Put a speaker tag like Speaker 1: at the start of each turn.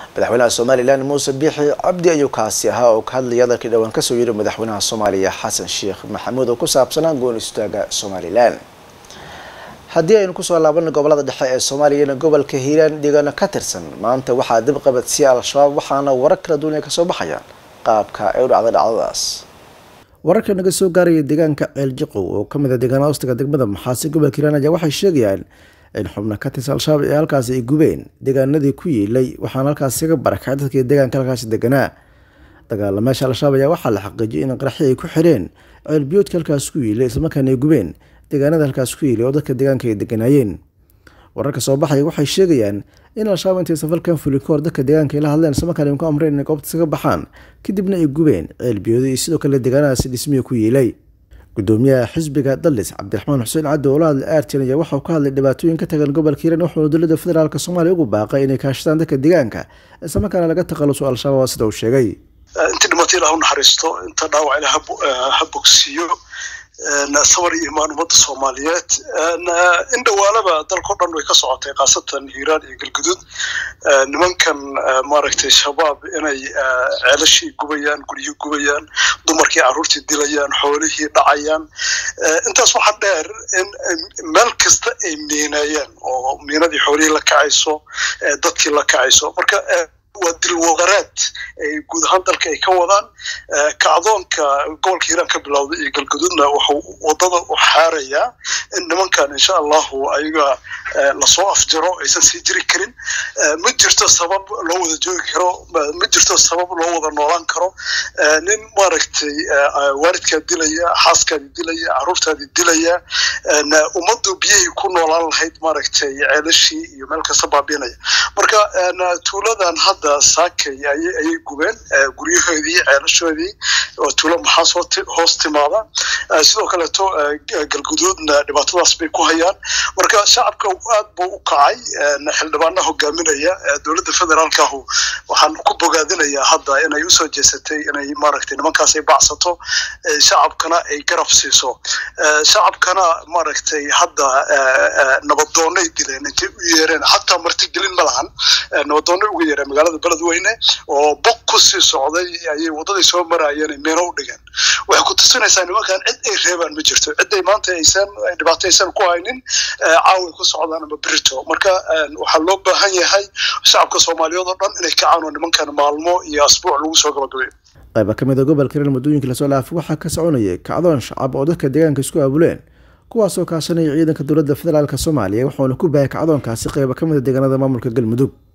Speaker 1: madaxweynaha somalilan muuse biixi cabdi ayuu kaasi ahaa oo ka hadlaya hadalkii dhowaan kasoo yiri madaxweynaha soomaaliya xasan sheekh maxamuud oo ku saabsanaa goon istaaga somalilan haddii aynu kusoo laabana gobolada dhexe ee soomaaliyana gobolka hiiraan deegaano ka tirsan maanta waxaa dib qabadsiya al-shabaab waxaana warar kala duwan ay kasoo baxayaan qaabka ay u dhacday dhacdadaas wararka naga soo gaaraya deegaanka ceeljiqow oo kamid a deegaana hoostaga degmada maxaasi gobolka hiiraan ayaa waxay sheegayaan in xubno ka tirsan al-shabaab ee halkaasi ay gubeen deegaanadii ku yiilay waxaana halkaasi kaga barakacay dadkii deegaanka halkaasi deganaa dagaalameesha al-shabaab ayaa waxaa la xaqiijiyay in qaraxi ay ku xireen ceelbiyoodka halkaas ku yiilay islamarkaana ay gubeen deegaanada halkaas ku yiilay oo dadka deegaanka ay deganaayeen wararka soo baxaya waxay sheegayaan in al-shabaab intay safalkan fuli ka hor dadka deegaanka ay la hadleen islamarkaana ku amreen inay goobta iskaga baxaan kadibna ay gubeen ceelbiyooda iyo sidoo kale deegaanadaasi dhismihi ku yiilay gudoomiyaha xisbiga dallis cabdiraxmaan xuseen caddi oo la hadlay aartin ayaa waxauu ka hadlay dhibaatooyin ka tagan gobolka hiiraan wuxuuna dowladda federaalk soomaaliya ugu baaqay inay kaashadaan dadka deegaanka islamarkaana laga takhaluso al-shabaab sida uu sheegay
Speaker 2: intii dhimato ilah u naxariisto inta dhaawac ilah ha bogsiiyo sabar iyo imaan ummadda soomaaliyeed in dhawaalaba dalkao dhan way ka socotay khaasatan hiiraan iyo galguduud nimankan maaragtay shabaab inay ceelashii gubayaan guryihii gubayaan dumarkii carruurtii dilayaan xoolihii dhacayaan intaas waxaa dheer in meel kasta ay miinayaan oo miinadii xoolihii la kacayso dadkii la kacayso marka waa dilwaqaraad ay guud ahaan dalka ay ka wadaan kacdoonka gobolka hiiraan ka bilowday iyo galguduudna wuxuu wadada u xaarayaa in nimankan insha allahu ayaga lasoo afjaro aysan sii jiri karin ma jirto sabab loo wada joogi karo ma jirto sabab loo wada noolaan karo nin maaragtay waalidkaa dilaya xaaskaadii dilaya carruurtaadii dilaya ummaddu biyihii ku noolaan lahayd maaragtay ceelashii iyo meel kasta baabiinaya marka tuuladan hadda saakay ayay gubeen guryahoodii ceelashoodii oo tuulo maxaas hoos timaada sidoo kaleeto galguduudna dhibaatadaas bay ku hayaan marka shacabka aad buu u kacay xildhibaana hogaaminaya dowladda federaalkahu waxaan ku bogaadinayaa hadda inay usoo jeesatay inay maaragtay nimankaas ay bacsato shacabkana ay garab siiso shacabkana maaragtay hadda nabadoonay dileen intay u yeereen xataa martigelin ma lahan nabadoonay uga yeereen magaalada beledweyne oo bog ku sii socday ayay waddaday soo maraayeen meeno u dhigeen waxay ku tusinaysaa nimankan cid ay reebaan ma jirto ciday maanta aysan dhibaato aysan ku haynin caaway ku socdaan ama berito marka waxaa loo baahan yahay shacabka soomaaliyeed oo dhan inay kacaan oo nimankan maalmo iyo asbuuc lagu soo gabagabeeyo
Speaker 1: qayba ka mid a gobolka hiiraan muddooyinkii lasoo dhaafay waxaa ka soconayay kacdoon shacab oo dadka deegaanka isku aabuleen kuwaasoo kaashanaya ciidanka dowladda federaalk soomaaliya wuxuuna ku bahay kacdoonkaasi qayba ka mid a deegaanada maamulka galmudug